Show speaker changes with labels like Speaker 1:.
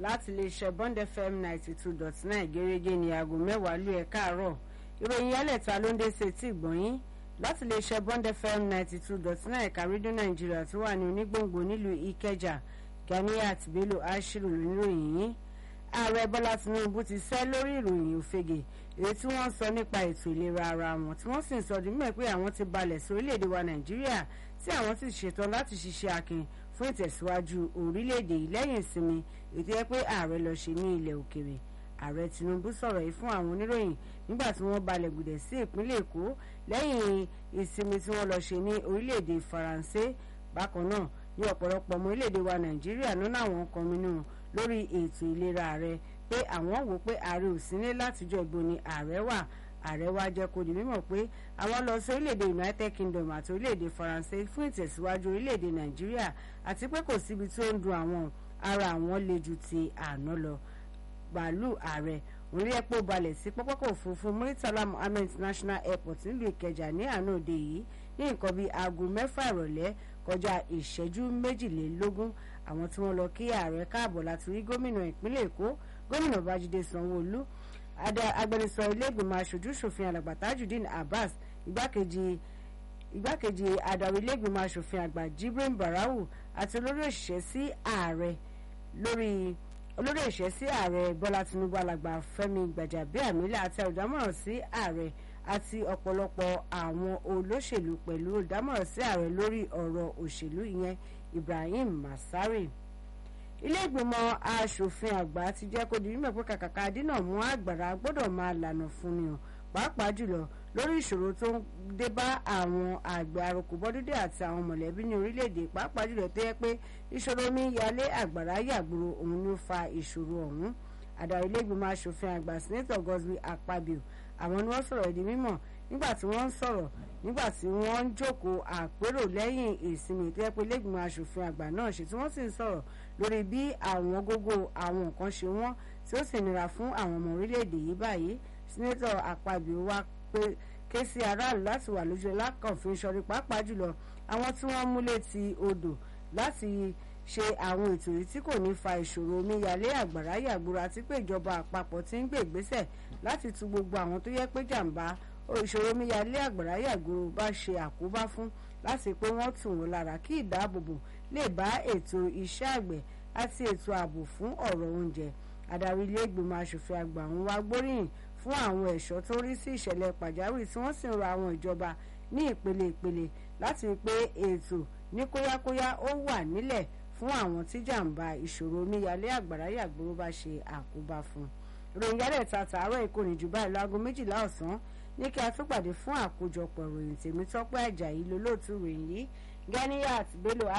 Speaker 1: láti lè ṣe bond fm ninety two dot nine gẹ́gẹ́ ní aago mẹ́wàá lú ẹ̀ káàárọ̀ ìròyìn yálẹ̀ta ló ń dé sí etí ìgbọ̀nyín láti lè ṣe bond fm ninety two dot nine ẹ̀ka rédíò nàìjíríà tó wà ní onígbòǹgbò nílùú ìkẹjà ganiat bello ashiru lóníròyìn yín ààrẹ bọ́lá tinubu ti sẹ́ lórí ìròyìn òfegè èyí tí wọ́n sọ nípa ètò ìlera ara wọn tí wọ́n sì ń sọ dìímọ̀ pé àwọn ti balẹ̀ sí orílẹ̀-èdè wa nàìjíríà tí àwọn sì ṣetán láti ṣiṣẹ́ akin fún ìtẹ̀síwájú orílẹ̀-èdè yìí lẹ́yìn ìsinmi ètò yẹ pé ààrẹ lọ ṣe ní ilẹ̀ òkèrè ààrẹ tinubu sọ̀rọ̀ yìí fún àwọn oníròyìn nígbà tí wọ́n balẹ̀ gùdẹ̀ sí ìpínlẹ̀ èkó lẹ́yìn ìsinmi tí wọ́n lọ ṣe ní orílẹ̀-èdè faransé bákan náà ní ọ̀pọ̀lọpọ̀ ọmọ orílẹ̀-èdè wa nàìjíríà lọ́nà àwọn kan mínú lórí ètò ìlera ààrẹ pé àwọn wò pé ààrẹ ò sí ní látijọ́ ìbò ni ààrẹ wà ààrẹ wa jẹ́ kó di mímọ̀ pé àwọn lọ sí orílẹ̀-èdè united kingdom àti orílẹ̀-èdè faransé fún ìtẹ̀síwájú orílẹ̀-èdè nàìjíríà àti pé kò síbi tí ó ń dun àwọn ara àwọn le ju ti àná lọ bàálù ààrẹ orí ẹ̀pọ̀ balẹ̀ sí pápákọ̀ òfurufú muritala muhammed international airport nílùú ìkẹjà ní àná òde yìí ní nǹkan bíi aago mẹ́fà ìrọ̀lẹ́ kọjá ìṣẹ́jú méjìlélógún àwọn tí wọ́n lọ kí ààrẹ káàbọ̀ láti rí gómìnà ìpínlẹ̀ èkó gómìnà babájídé sanwó-olú agbẹnusọ iléègbìmọ̀ aṣojú ṣòfin alàgbà tajudeen abbas igbákejì igbákejì adarí iléègbìmọ̀ aṣòfin àgbà jibrin barau àti olórí òṣìṣẹ́ sí ààrẹ lórí olórí òṣìṣẹ́ sí ààrẹ bọ́lá tinubu alàgbà fẹ́mi gbàjàbíàmílà àti olùdámọ̀ràn sí ààrẹ àti ọ̀pọ̀lọpọ̀ àwọn olóṣèlú pẹ̀lú olùdámọ̀ràn sí ààrẹ lórí ọ̀rọ̀ òṣèlú ìyẹn ibrahim masari ilé ìgbìmọ̀ asòfin àgbà ti jẹ́ kó di mímọ̀ pé kàkàkà dínà mú àgbàrá gbọ́dọ̀ máa lànà fún ni hàn pàápàá jùlọ lórí ìṣòro tó ń dé bá àwọn àgbẹ̀ àròkò bọ́dúdé àti àwọn mọ̀lẹ́bí ní orílẹ̀-èdè pàápàá jùlọ tó yẹ pé ìṣòro omi yalé àgbàrá yàgbòrò òun ló fa ìṣòro ọ̀hún adarí ilé ìgbìmọ̀ asòfin àgbà senator Godswill Akpabio àwọn ni wọ́n sọ̀rọ̀ di mímọ̀ nígbà tí wọ́n ń sọ̀rọ̀ nígbà tí wọ́n ń jókòó àpérò lẹ́yìn ìsinmi tó yẹ pé lẹ́gbìmọ̀ asòfin àgbà náà ṣe tí wọ́n sì ń sọ̀rọ̀ lórí bí àwọn gógó àwọn nǹkan ṣe wọ́n tí ó sì nira fún àwọn ọmọ orílẹ̀-èdè yìí báyìí sẹ́nẹ́tọ̀ Akpabio wá pé ké sí aráàlú láti wà lójú lákànfin sọrí pàápàá jùlọ àwọn tí wọ́n mú létí odò láti ṣe àwọn ètò yìí tí kò ní fa ìṣòro omíyalé àgbàrá yàgbóra àti pé ìjọba àpapọ̀ ti ń gbé ìgbésẹ̀ láti tu gbogbo àwọn tó yẹ pé jàǹbá ìṣòro omíyalé àgbàrá yàgbóra bá ṣe àkóbá fún láti pé wọ́n tù wọ́n lára kí ìdáàbòbò lè bá ètò iṣẹ́ àgbẹ̀ àti ètò ààbò fún ọ̀rọ̀ oúnjẹ adarí ilé ìgbìmọ̀ asòfin àgbà ń wá gbóríyìn fún àwọn ẹ̀ṣọ́ tó rí sí ìṣẹ̀lẹ̀ pàjáwìrì tí wọ́n sì ń rọ àwọn ìjọba ní ìpele ìpele láti rí pé ètò ní kóyákóyá ó wà nílẹ̀ fún àwọn tí jàǹbá ìṣòro omíyalé àgbàrá yàgbóró bá ṣe àkóbá fún. ìròyìn yálẹ̀ ta tààrọ̀ ìkòrìn jù báyìí láago méjìlá ọ̀sán ní kí a tún pàdé fún àkójọpọ̀ ìròyìn tèmi tọ́pẹ́ àjàyí lólóòtú ìròyìn yìí Ganiyat Bello